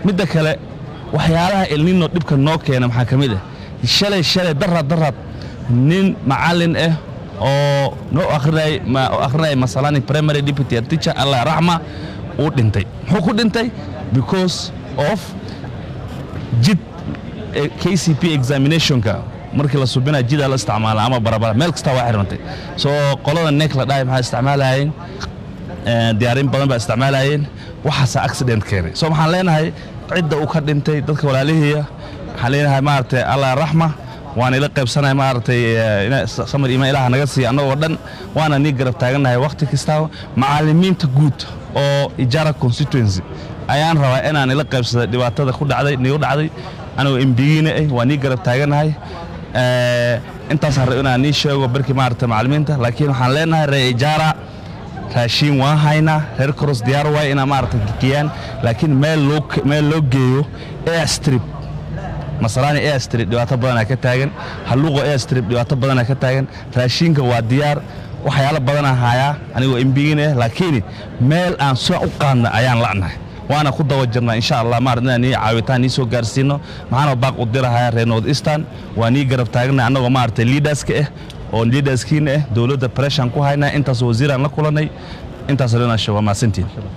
midda kale waxyaalaha elnino dhibka noo keena maxaa ka mid ah shalay shalay daraad daraad nin macallin ah oo noo akhrinay akhrinaya masalani primary deputy teacher allah raxma uu dhintay muxuu ku dhintay because of jid kcp examinationka markii la subinaya jidaa la isticmaala ama barabara meel kastaa waa xirmantay soo qolada neek la dhahay maxaa isticmaalayeen diyaarin badan baa isticmaalayeen waxaasaa accident keenay soo maxaan leenahay cidda uu ka dhintay dadka walaalihiiya waxaan leenahay maaragtay allah raxma waan ila qaybsanaya maaragtay samar imaan ilaah naga siiya annagoo dhan waana nii garab taagannahay wakhti kastaba macallimiinta guud oo ijaara constituency ayaan rabaa inaan ila qaybsada dhibaatada ku dhacday nigu dhacday anigoo embigiina ah waa nii garab taagannahay intaasaan rab inaan nii sheego barkii maaragtay macallimiinta laakiin waxaan leenahay reer ijaara raashiin waan haynaa reer koros diyaar waay inaa maaragtay gekiyaan laakiin meel loo meel loo geeyo airstrip masalaani airstrip dhibaato badanaa ka taagan halluuqo airstrip dhibaato badanaa ka taagan raashiinka waa diyaar waxyaalo badanaa hayaa anigoo embigiin ah laakiin meel aan soo u qaadna ayaan la'nahay waana ku daba jirnaa insha allah maarad inaan nii caawitaan nii soo gaarsiino maxaana baaq u dirahayaa reer north eastern waa nii garab taagnay annagoo maaragtay liidaska ah oo liidaskiina ah dowladda preshan ku haynaa intaas wasiiraan la kulannay intaas dhanasho waa mahadsantiin